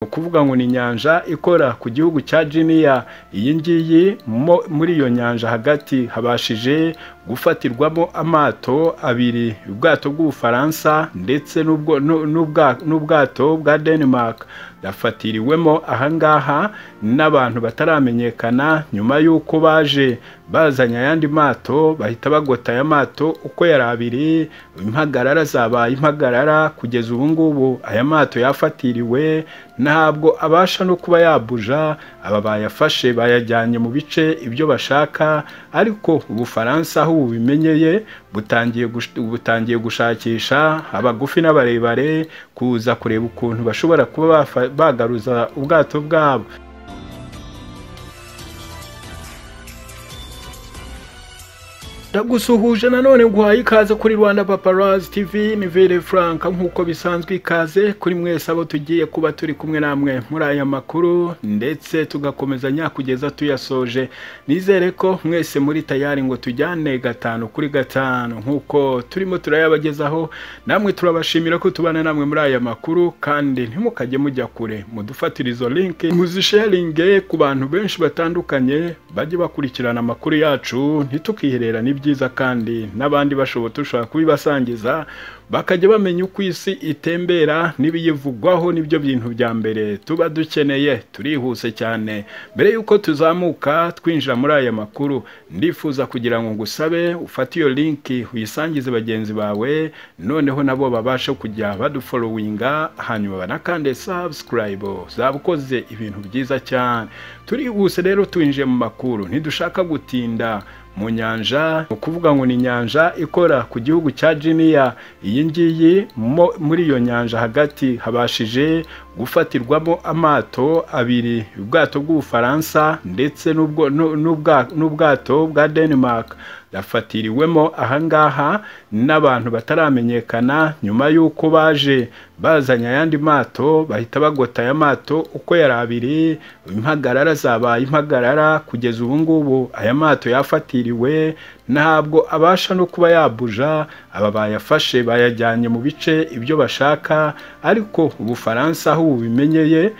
ukuvuga ngo ni inyanja ikora ku gihugu cya jiniya iyi ngiyi muri iyo nyanja hagati habashije gufatirwamo amato abiri ubwato bw'ubufaransa ndetse n'ubwato bwa denmark yafatiriwemo ahangaha n'abantu bataramenyekana nyuma y'uko baje bazanye ayandi mato bahita bagota aya mato uko yari abiri impagarara zabaye impagarara kugeza ubu ngubu aya mato yafatiriwe ntabwo abasha no kuba yabuja aba bayafashe bayajyanye mu bice ibyo bashaka ariko ubufaransa aho bubimenyeye butangiye gushakisha abagufi n'abarebare kuza kureba ukuntu bashobora kuba bagaruza ubwato bwabo ndagusuhuje nanone guhaye ikaze kuri rwanda paparazi tivi ni vere frank nk'uko bisanzwe ikaze kuri mwese abo tugiye kuba turi kumwe namwe muri aya makuru ndetse tugakomezanya kugeza tuyasoje nizere ko mwese muri tayari ngo tujyane gatanu kuri gatanu nk'uko turimo turayabagezaho namwe turabashimira ko tubana namwe muri aya makuru kandi ntimukajye mujya kure mudufatire izo linki muzisharinge ku bantu benshi batandukanye bajye bakurikirana amakuru yacu ntitukiherera n'ibyo byiza kandi n'abandi bashobora dushobora kubibasangiza bakajya bamenya uko isi itembera n'ibiyivugwaho nibyo bintu bya mbere tuba dukeneye turihuse cyane mbere y'uko tuzamuka twinjira muri aya makuru ndifuza kugira ngo ngusabe ufate iyo linki uyisangize bagenzi bawe noneho nabo babashe kujya baduforowinga hanyuma banakande sabusikarayibo zabukoze ibintu byiza cyane turihuse rero twinjiye mu makuru ntidushaka gutinda mu nyanja ni ukuvuga ngo ni inyanja ikora ku gihugu cya jiniya iyi iyi ngiyi muri iyo nyanja hagati habashije gufatirwamo amato abiri ubwato bw'ubufaransa ndetse n'ubwato bwa denmark yafatiriwemo ahangaha n'abantu bataramenyekana nyuma y'uko baje bazanye ayandi mato bahita bagota aya mato uko yari abiri impagarara zabaye impagarara kugeza ubu ngubu aya mato yafatiriwe ntabwo abasha no kuba yabuja aba bayafashe bayajyanye mu bice ibyo bashaka ariko ubufaransa aho bubimenyeye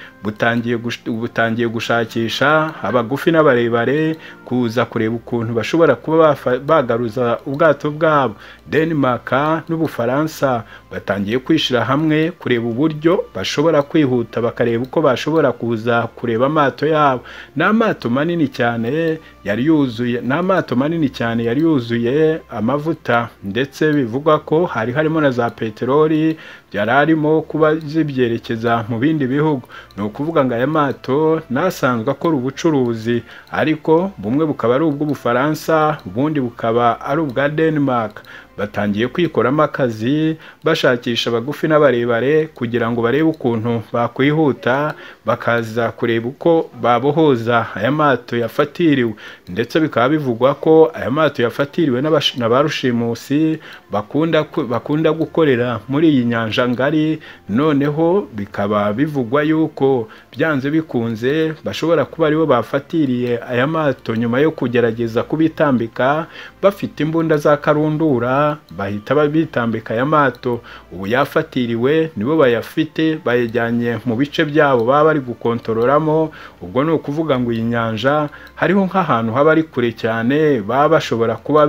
butangiye gushakisha abagufi n'abarebare kuza kureba ukuntu bashobora kuba bagaruza ubwato bwabo denmark n'ubufaransa batangiye kwishyira hamwe kureba uburyo bashobora kwihuta bakareba uko bashobora kuza kureba amato yabo ni amato manini cyane yari yuzuye ni amato manini cyane yari yuzuye amavuta ndetse bivugwa ko hari harimo na za peteroli yari arimo kuba zibyerekeza mu bindi bihugu ni ukuvuga ngo aya mato nasanzwe akora ubucuruzi ariko bumwe bukaba ari ubw'ubufaransa ubundi bukaba ari ubwa denmark batangiye kwikoramo akazi bashakisha abagufi n'abarebare kugira ngo barebe ukuntu bakwihuta bakaza kureba uko babohoza aya mato yafatiriwe ndetse bikaba bivugwa ko aya mato yafatiriwe na ba rushimusi bakunda, bakunda gukorera muri iyi nyanja ngari noneho bikaba bivugwa yuko byanze bikunze bashobora kuba aribo bafatiriye aya mato nyuma yo kugerageza kubitambika bafite imbunda za karundura bahita babitambika aya mato ubu yafatiriwe nibo bayafite bayajyanye mu bice byabo baba bari gukontororamo ubwo ni ukuvuga ngo iyi nyanja hariho nk'ahantu haba ari kure cyane baba bashobora kuba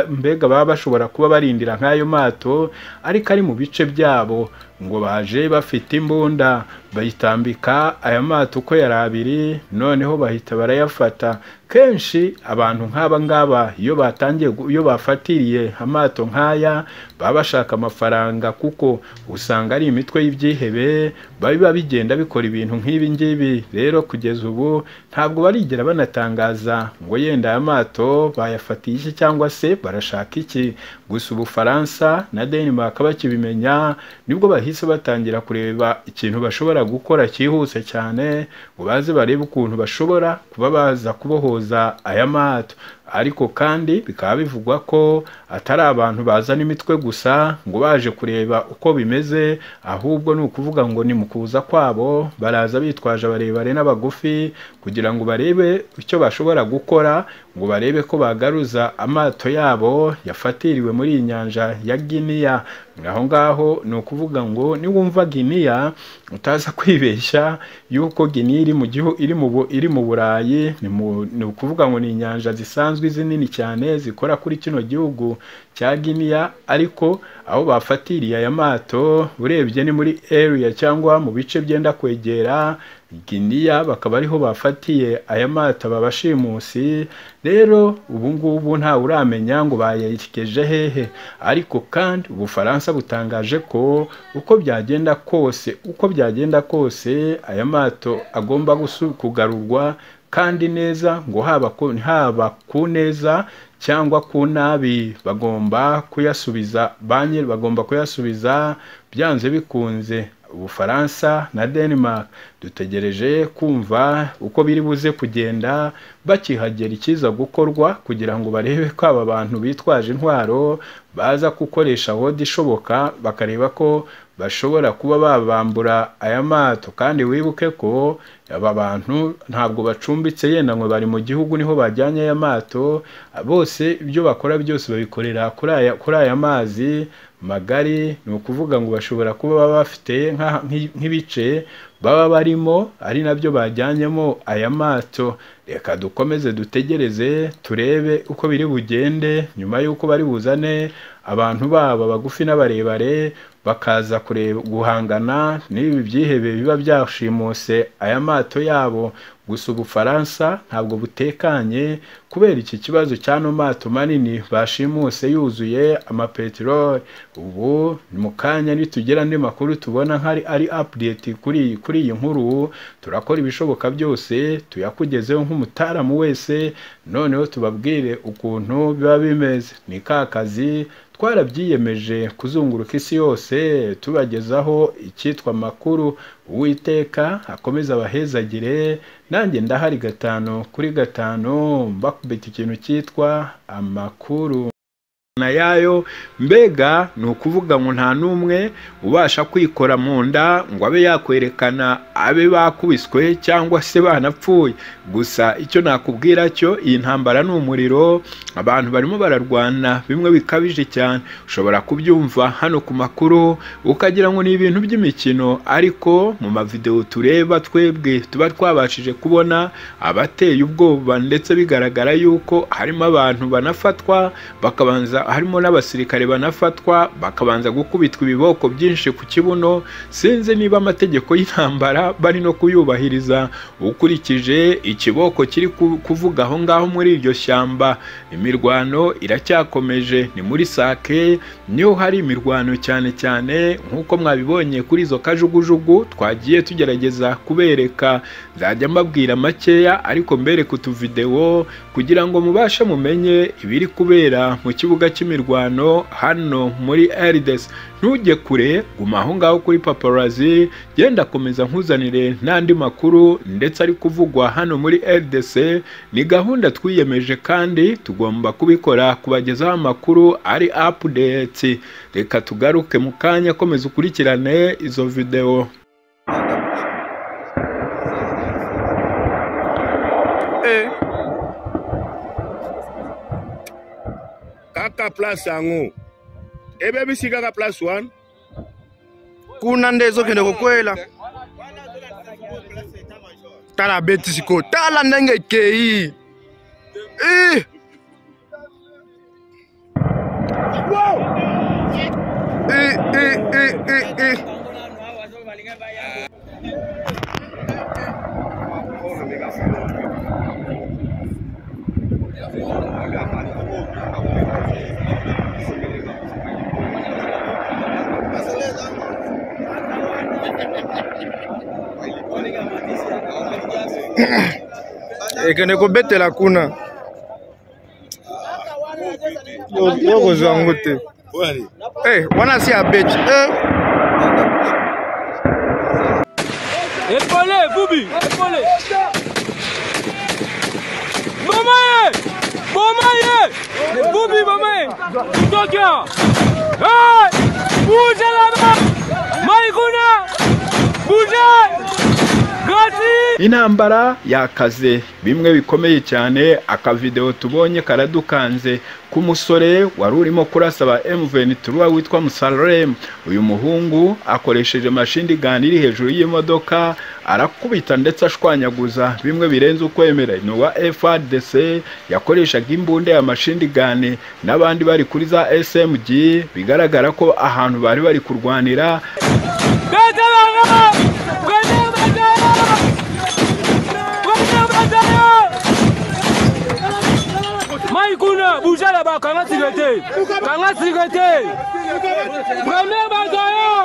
mbega baba bashobora kuba barindira nk'ayo mato ariko ari mu bice byabo ngo baje bafite imbunda bayitambika aya mato uko yari abiri noneho bahita barayafata kenshi abantu nk'aba ngaba iyo batangiye iyo bafatiriye amato nk'aya baba bashaka amafaranga kuko usanga ari imitwe y'ibyihebe biba bigenda bikora ibintu nk'ibi ngibi rero kugeza ubu ntabwo barigera banatangaza ngo yenda aya mato bayafatiye iki cyangwa se barashaka iki gusa ubufaransa na denmark bakibimenya nibwo bahise batangira kureba ikintu bashobora gukora cyihuse cyane ngo baze barebe ukuntu bashobora kuba baza kubohoza aya mato ariko kandi bikaba bivugwa ko atari abantu bazana imitwe gusa ngo baje kureba uko bimeze ahubwo ni ukuvuga ngo ni mu kuza kwabo baraza bitwaje abarebare n'abagufi kugira ngo barebe icyo bashobora gukora ngo barebe ko bagaruza amato yabo yafatiriwe muri iyi nyanja ya giniya aho ngaho ni ukuvuga ngo niwumva giniya utaza kwibeshya yuko giniya iri mu gihugu iri mu iri mu burayi ni ukuvuga ngo ni inyanja zisanzwe zinini cyane zikora kuri kino gihugu cya giniya ariko aho bafatiriye aya mato urebye ni muri area cyangwa mu bice byenda kwegera giniya bakaba ariho bafatiye aya mata babashimusi rero ubu ngubu ntawe uramenya ngo bayerekeje hehe ariko kandi ubufaransa butangaje ko uko byagenda kose uko byagenda kose aya mato agomba kugarurwa kandi neza ngo haba ku haba ku neza cyangwa ku nabi bagomba kuyasubiza banki bagomba kuyasubiza byanze bikunze ubufaransa na denmark dutegereje kumva uko biri buze kugenda bakihagera ikiza gukorwa kugira ngo barebe ko aba bantu bitwaje intwaro baza gukoresha wodi ishoboka bakareba ko bashobora kuba babambura aya mato kandi wibuke ko aba bantu ntabwo bacumbitse yenda ngo bari mu gihugu niho bajyanye aya mato bose ibyo bakora byose babikorera kuri aya mazi magari ni ukuvuga ngo bashobora kuba baba bafite nk'ibice baba barimo ari nabyo bajyanyemo aya mato reka dukomeze dutegereze turebe uko biri bugende nyuma y'uko bari buzane abantu babo bagufi n'abarebare bakaza kureba guhangana n'ibi byihebe biba byashimuse aya mato yabo gusa ubufaransa ntabwo butekanye kubera iki kibazo cy'ano mato manini bashimuse yuzuye amapeteroli ubu mu kanya nitugera andi makuru tubona nk'ari ari apudeti kuri kuri iyi nkuru turakora ibishoboka byose tuyakugezeho nk'umutaramu wese noneho tubabwire ukuntu biba bimeze ni ka kazi twarabyiyemeje kuzunguruka isi yose tubagezaho icyitwa amakuru uwiteka akomeze abahezagire nanjye ndahari gatanu kuri gatanu mbakubita ikintu cyitwa amakuru na yayo mbega ni ukuvuga ngo nta n'umwe ubasha kwikora mu nda ngo abe yakwerekana abe bakubiswe cyangwa se banapfuye gusa icyo nakubwira cyo iyi ntambara ni umuriro abantu barimo bararwana bimwe bikabije cyane ushobora kubyumva hano ku makuru ukagira ngo ni ibintu by'imikino ariko mu mavidewo tureba twebwe tuba twabashije kubona abateye ubwoba ndetse bigaragara yuko harimo abantu banafatwa bakabanza harimo n'abasirikare banafatwa bakabanza gukubitwa ibiboko byinshi ku kibuno sinzi niba amategeko y'intambara bari no kuyubahiriza ukurikije ikiboko kiri kuvuga aho ngaho muri iryo shyamba imirwano iracyakomeje ni muri sake niho hari imirwano cyane cyane nk'uko mwabibonye kuri izo kajugujugu twagiye tugerageza kubereka nzajya mbabwira makeya ariko mbereke utuvidewo kugira ngo mubashe mumenye ibiri kubera mu kibuga cy'imirwano hano muri Erides ntujye kure guma aho ngaho kuri paparazi genda akomeza nkuzanire n'andi makuru ndetse ari kuvugwa hano muri RDC ni gahunda twiyemeje kandi tugomba kubikora kubagezaho amakuru ari updates reka tugaruke mu kanya akomeza ukurikirane izo videwo kaka place yango ebe bisika ka place wana kuna nde ezokende kokwela tala beti sikoyo tala ndenge ekei Eh! Wow! Eh, eh, eh, eh, eh. ekende kobetela kuna Yo- yokozwa yango te Eh, wana si abeti Eh! Épaulé, Boubi Épaulé Maman Bombaye! Bubi mamaye! Tutokyo! Hey! Bouge là-bas! Maïkouna! Bougez! Gazi! intambara yakaze bimwe bikomeye cyane akavidewo tubonye karadukanze k'umusore wari urimo kurasa ba M23 witwa Musalem uyu muhungu akoresheje mashini gani iri hejuru y'imodoka arakubita ndetse ashwanyaguza bimwe birenze ukwemera ni uwa FARDC yakoreshaga imbunda ya mashini gani n'abandi bari kuri za SMG bigaragara ko ahantu bari bari kurwanira Bete bana! Bete bana! Bete bana! Maïkouna, bougez là-bas, Kanga Sigete! Kanga Sigete! Premier bataillon!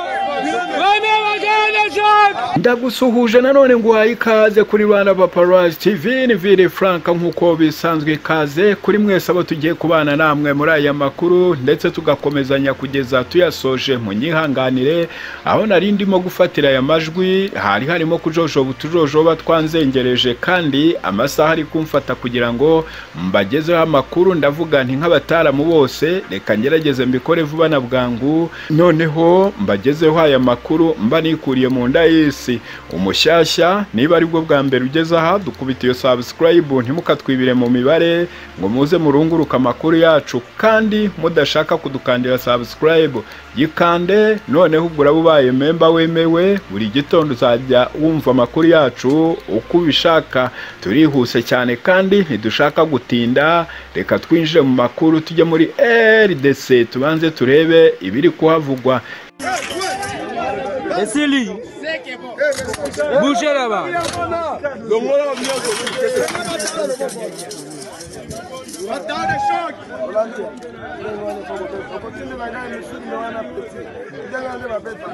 Premier bataillon de choc! ndagusuhuje nanone nguhaye ikaze kuri Rwanda Paparazzi TV ni Vili Frank nk'uko bisanzwe ikaze kuri mwese abo tugiye kubana namwe muri aya makuru ndetse tugakomezanya kugeza tuyasoje mu nyihanganire aho nari ndimo gufatira aya majwi hari harimo kujojoba utujojoba twanzengereje kandi amasaha ari kumfata kugira ngo mbagezeho amakuru ndavuga nti nk'abataramu bose reka ngerageze mbikore vuba na bwangu noneho mbagezeho aya makuru mba nikuriye mu nda y'isi umushyashya niba aribwo bwa mbere ugeze aha dukubita iyo subscribe ntimukatwibire mu mibare ngo muze murunguruke amakuru yacu kandi mudashaka kudukandira subscribe yikande noneho ubwo uraba ubaye memba wemewe buri gitondo uzajya wumva amakuru yacu uko ubishaka turihuse cyane kandi ntidushaka gutinda reka twinjire mu makuru tujye muri RDC tubanze turebe ibiri kuhavugwa Esseli! Bougez là-bas!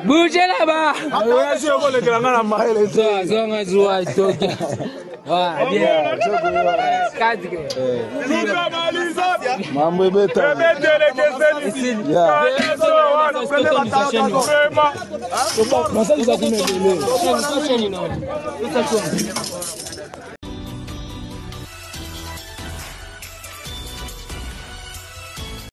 Bougez là-bas! Zo- zonga zuwa itoke. Ah, bien. Kazi ke. Mambo beta. Sasa ni- sasa ni nani? Sasa tu-